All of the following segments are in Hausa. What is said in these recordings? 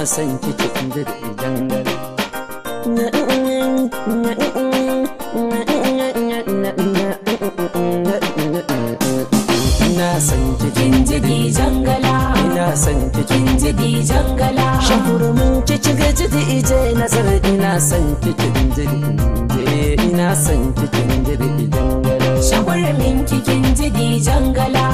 san kikin da jangal ina san kikin Kinjidi jangala ina san kikin Kinjidi jangala shakurumin kici gajidi ije nazar ina san kikin jiri ina san kikin jiri jangal Shagwarmin kikin jidi jangala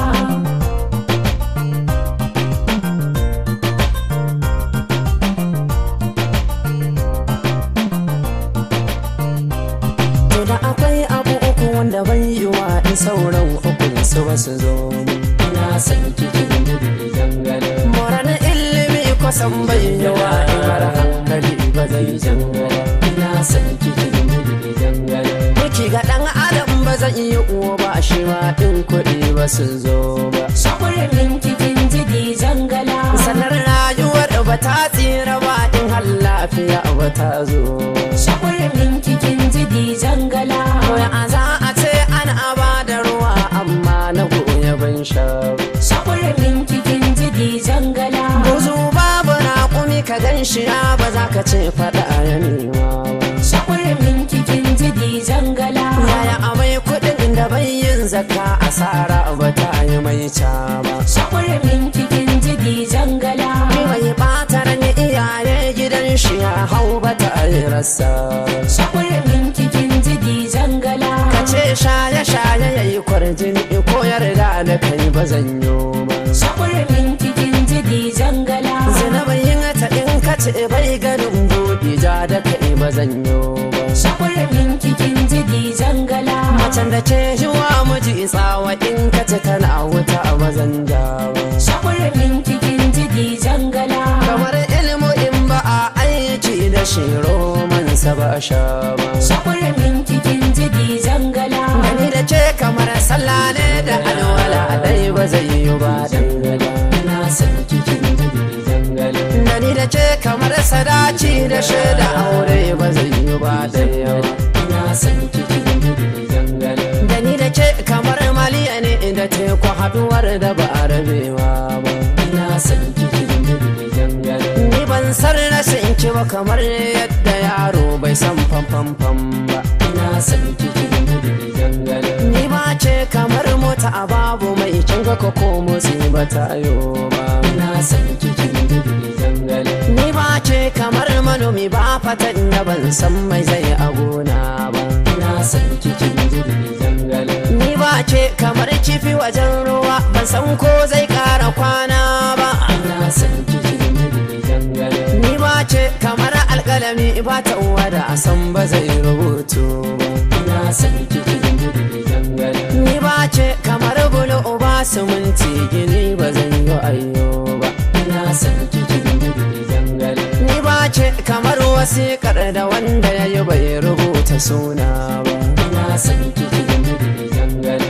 To da akwai abu uku wanda bai yi wa in sauran ukun su ba su zo ina san kikin jiri jangal moran ilimi kwasan bai yi wa in har hankali ba zai jangal ina san kikin jiri jangal Miki ga dan adam ba zan yi uwa ba shi ma in kuɗi ba su zo ba Shagwarmin kikin jidi jangala sanar rayuwar ba ta tsira ba in har lafiya ba ta zo Shagwarmin kikin jidi jangala Koya a za a ce ana ba da ruwa amma na goya ban sha ba. Shagwarmin kikin jidi jangala Buzu babu raƙumi ka gan shi ya ba za ka ce faɗa ya nema ba. Shagwarmin kikin jidi jangala Yaya amai kuɗin da bai yin zakka asara ba ta yi mai ca ba. Shagwarmin kikin jidi jangala Ni mai ɓatar ni iyaye gidan shi ya hau ba ta yi rasa ba. Shagwarmin kikin jidi jangala Ka ce shaye-shaye ya yi kwarjini ko yarda da kai ba zan yi ba. Shagwarmin kikin jidi jangala Zinabin yin ta in ka ce bai ganin buɗi ja da kai ba zan yi ba. Shagwarmin kikin jidi jangala Macen da ke yi wa miji tsawa in ka ce tana wuta ba zan ja ba. Shagwarmin kikin jidi jangala Kamar ilmu in ba a aiki da shi romansa ba a sha ba. Shagwarmin kikin jidi jangala Gani da ce kamar sallah ne da alwala dai ba zai yi ba dangala. Ina son kikin jiri dangala. Gani da ce kamar sadaci da shaida aure ba zai yi ba daya ba. Ina son kikin jiri dangala. Gani da ce kamar maliya ne da teku haduwar da ba a rabewa ba. Ina son kikin jiri dangala. Ni ban san rashin ki ba kamar yadda yaro bai san fam ba. Ina son kikin jiri dangala. Ni ba ce kamar mota a babu mai kin ga ko ko motsi ba ta yo ba. Ina son kikin jiri dangala. Ni ba ce kamar manomi ba fatan da ban san mai zai a gona ba. Ina son kikin jiri dangala. Ni ba ce kamar kifi wajen ruwa ban san ko zai kara kwana ba. Ina son kikin jiri dangala. Ni ba ce kamar alkalami ba ta wada a san ba zai rubutu ba. Ina son kikin jiri dangala. Ni ba ce kamar bulu uba suminti gini ba zan yi ayyo ba. Ina son kikin jiri dangala. Ni ba ce kamar wasiƙar da wanda ya yi bai rubuta suna ba. Ina son kikin jiri dangala.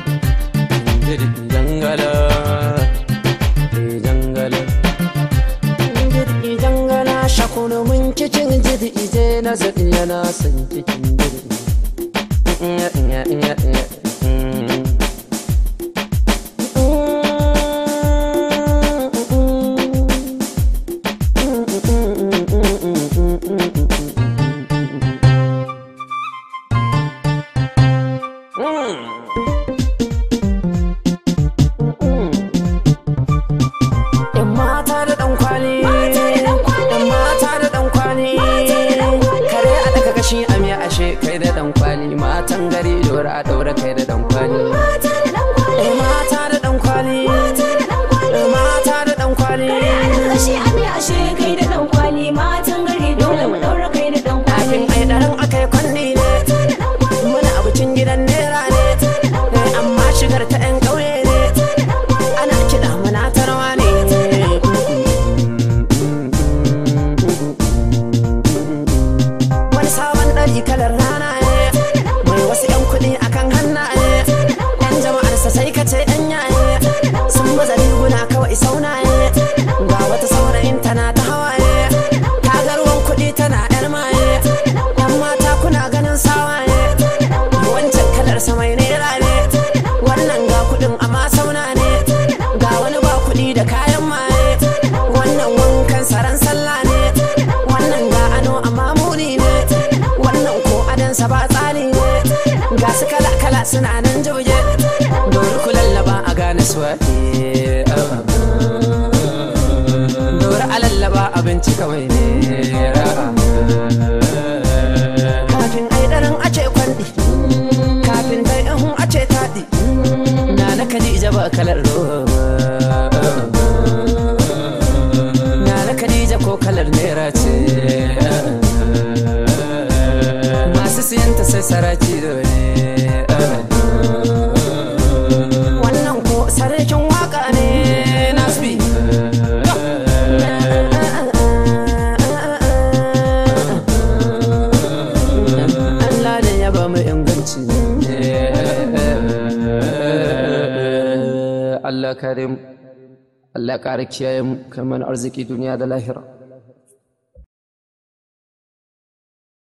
Jiri dangala. Jiri dangala. Jiri dangala shakunu mun cikin jiri ije na zaɗi yana son cikin jiri. Yan mata da ɗan kwali Mata da ɗan kwali. Yan mata da ɗan kwali Mata da ɗan kwali. Kare a daga kashi a miya ashe kai da ɗan kwali Matan gari dora a ɗaura kai da ɗan kwali Mata da ɗan kwali Yan mata da ɗan kwali Mata da ɗan kwali Yan mata da ɗan kwali Ashe ame ashe kai da ɗan kwali matan gari dole mu ɗaura kai da ɗan kwali Kafin ai ɗaran akai kwanni ne Mata da ɗan kwali Muna abincin gidan nera ne Mata da ɗan kwali Eh, Amma shigar ta 'yan ƙauye ne Mata da ɗan kwali Ana kiɗa muna tarwa ne Wani sabon ɗari kalar rana ne Mai wasu 'yan kuɗi akan hannaye Yan jama'arsa sai ka ce 'yan yaye Sun baza riguna kawai saunaye Ga wata saurayin tana ta hawaye Ta ga ruwan kuɗi tana 'yar maye Yan mata kuna ganin sawaye Wancan kalar sa mai naira ne Wannan ga kuɗin amma sauna ne Ga wani ba kuɗi da kayan maye Wannan wankan saran sallah suna nan jauje dori ku lallaba a gane su dori a lallaba abinci kawai ne kafin ai ɗarin a ce kwanɗi kafin dai ihun a ce taɗi na na kadija ba kalar roba na na kadija ko kalar nera ce masu siyanta sai saraki da ne wannan ko sarkin waka ne nasbi Allah ne ya ba mu inganci Allah karim Allah ƙara kiyaye mu kai mana arziki duniya da lahira